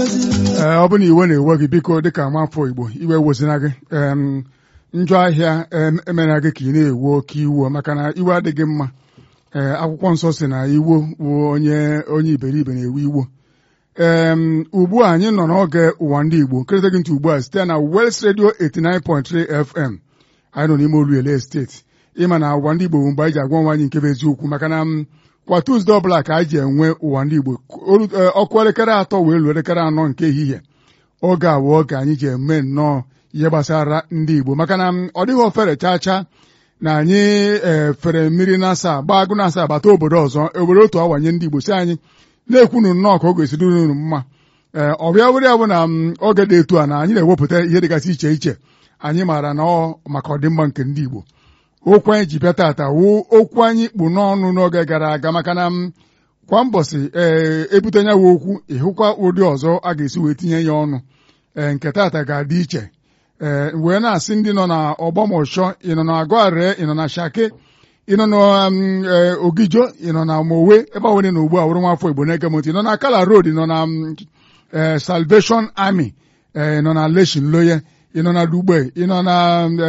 ee ọ bụ na iwe na-ewe gị biko dịka nwafọ Igbo iwe wezina gị em njọ ahịa em emena gị ka ị na-ewe oke iwe maka na iwe adịghị mma ee akwụkwọ nsọ si na iwo bụ onye onye iberibe na-ewe iwo em ugbu a anyị nọ n'oge ụwa ndị Igbo nkịrịta gị ntị ugbu a site na West Radio 89.3 FM anyị nọ n'ime Oluele steeti ịma na ụwa ndị Igbo bụ mgbe anyị ji agwa nwa anyị nke bụ eziokwu maka na m kwa Tuzdee ọbụla ka anyị ji enwe ụwa ndị Igbo ọkụ elekere atọ wee luo elekere anọ nke ehihie oge a bụ oge anyị ji eme nnọọ ihe gbasara ndị Igbo maka na ọ dịghị ofere chaa chaa na anyị efere mmiri na-asa gbaa agụ na-asa agbata obodo ọzọ obodo otu awanye ndị Igbo si anyị na-ekwunu nnọọ ka oge esiri unu mma ee ọbịa were ya bụ na oge dị etu a na anyị na-ewepụta ihe dịgasị iche iche anyị maara na ọ maka ọdịmma nke ndị Igbo okwu anyị ji bịa tata wụ okwu anyị kpụ n'ọnụ n'oge gara aga maka na kwa mbọsị ee ebute nya wụ okwu ịhụkwa ụdị ọzọ a ga-esi wee tinye ya ọnụ ee nke tata ga-adị iche ee wee na-asị ndị nọ na ọgbọmọshọ ị nọ na agụare ị nọ na shake ị nọ na ogijo ị nọ na mowe ebe ọ na ugbu a wụrụ nwafọ Igbo na-ege m ntị ị nọ na kala road ị nọ na Salvation Army ị nọ na leshin loye ị nọ na dugbe ị nọ na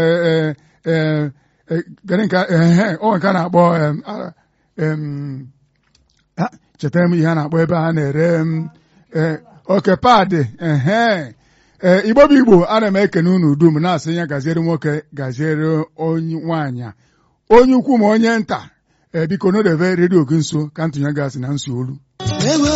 gịnị ka ọ nke a na-akpọ chetara m ihe a na-akpọ ebe a na-ere oke paadị ehe ee igbo bụ igbo ana m ekene unu dum na-asị ya gaziere nwoke gaziere onye nwaanyị onye ukwu ma onye nta ee biko n'odebe redio gị nso ka ntụnye gasị na nso olu